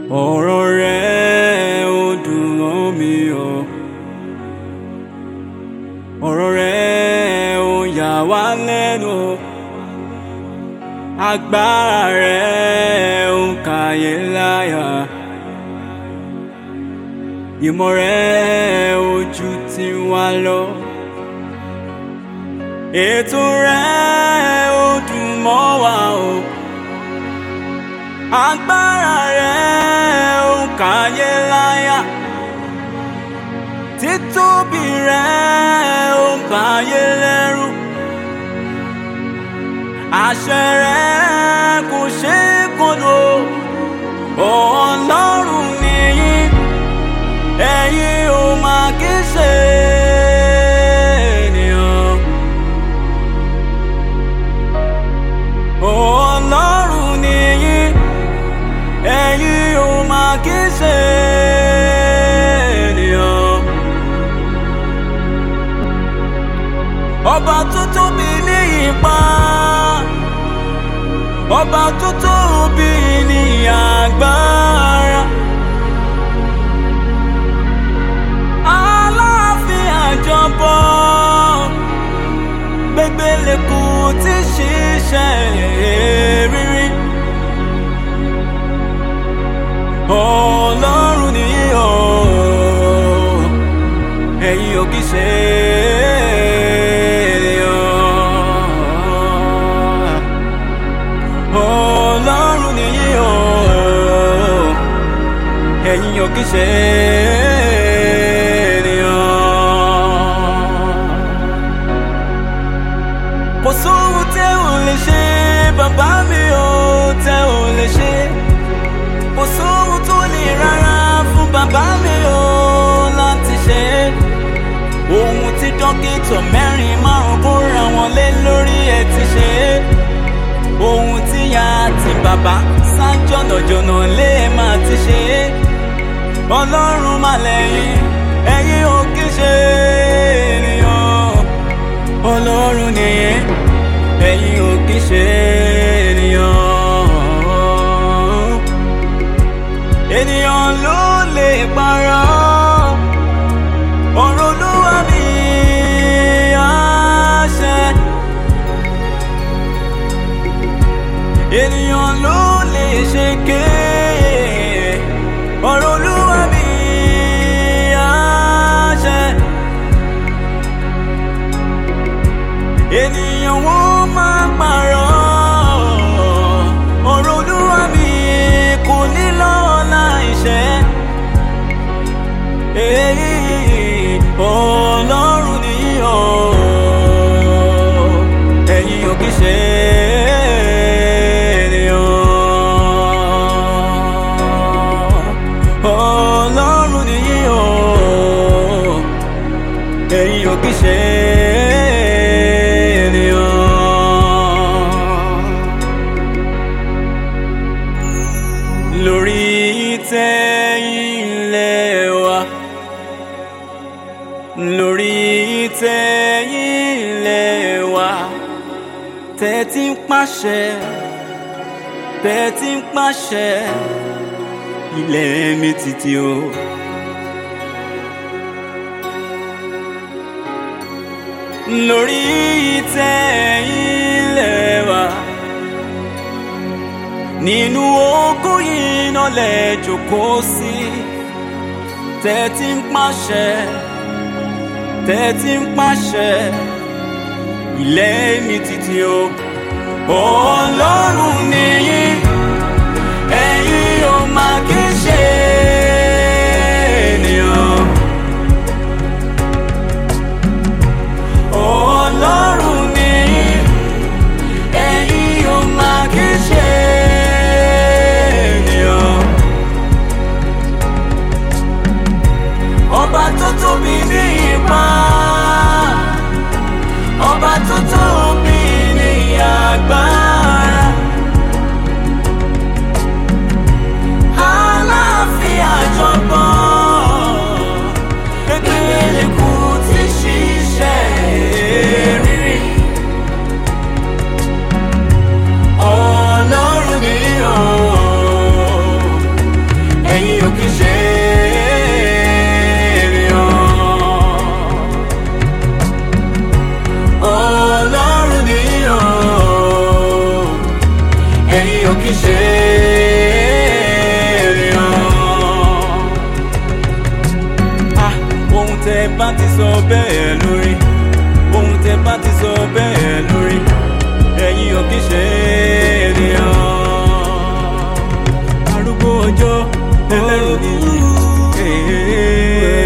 ọ̀rọ̀ rẹ̀ ó dùn mọ́ mi o ọ̀rọ̀ rẹ̀ ó yà wá lẹ́nu o agbára rẹ̀ ó ń kàyé láyà ìmọ̀ rẹ̀ ó ju tiwa lọ ètò rẹ̀ ó dùn mọ́ wa o agbára rẹ̀ ó ń kàyé láyà títóbi rẹ̀ ó ń báyé lẹ́rù àṣẹ rẹ̀ kò ṣe é kọlù ọlọ́run nìyí ẹ̀yin ò máa kí ṣe ènìyàn ọlọ́run nìyí ẹ̀yin ò máa kí ṣe ènìyàn ọba tó tóbi ní ipa ọba tó tóbi ní agbára aláàfin àjọbọ gbẹgbẹlẹkù tí ṣiṣẹ́ rírí ọlọ́run nìyí o ẹ̀yin ò kì í ṣe ènìyàn ọlọ́run nìyí o ẹ̀yin ò kì í ṣe ènìyàn kò sóhun tẹ́ ò lè ṣe bàbá mi ò tẹ́ ò lè ṣe kò sóhun tó lè rárá fún bàbá mi ò láti ṣe ohun tí dókítà mẹ́rin márùn búra wọn lé lórí ẹ̀ ti ṣe ohun tí ya àti bàbá sá jọ̀nàjọ̀nà lé ẹ̀ máa ti ṣe ọlọ́run má lẹ́yìn ẹ̀yin ò kí ṣe ènìyàn ọlọ́run nìyẹn ẹ̀yin ò kí ṣe ènìyàn ènìyàn ló lè parọ́ ọ̀rọ̀ olúwa mi àṣẹ ènìyàn ló lè ṣe ké ọ̀rọ̀ olúwa mi àṣẹ ènìyàn wọ́n máa parọ́ ọ̀rọ̀ olúwa mi kò ní lọ́la ìṣẹ́ èyí ọlọ́run nìyí o ẹ̀yin ò kì í ṣe ènìyàn ọlọ́run nìyí o ẹ̀yin ò kì í ṣe ènìyàn lórí ìtẹ́ ilẹ̀ wa lórí ìtẹ́ ilẹ̀ wa tẹ́tí ń pàṣẹ tẹ́tí ń pàṣẹ ilẹ̀ mi títí o. lórí ìtẹ́ ilẹ̀ wa nínú oko yìí náà lẹ jókòó sí tẹ́tí ń pàṣẹ tẹ́tí ń pàṣẹ ilẹ̀ mi títí o. ọlọ́run nìyí ẹ̀yin ò máa kí ṣe ènìyàn. ọlọ́run nìyí ẹ̀yin ò máa kí ṣe ènìyàn. ọba tó tóbi ní ipa ọba tó tóbi ní agbára bá ti sọ bẹ́ẹ̀ lórí ohun tẹ bá ti sọ bẹ́ẹ̀ lórí ẹ̀yin ò kí ṣe ènìyàn arúgbó ọjọ́ ẹlẹ́rù nìyí.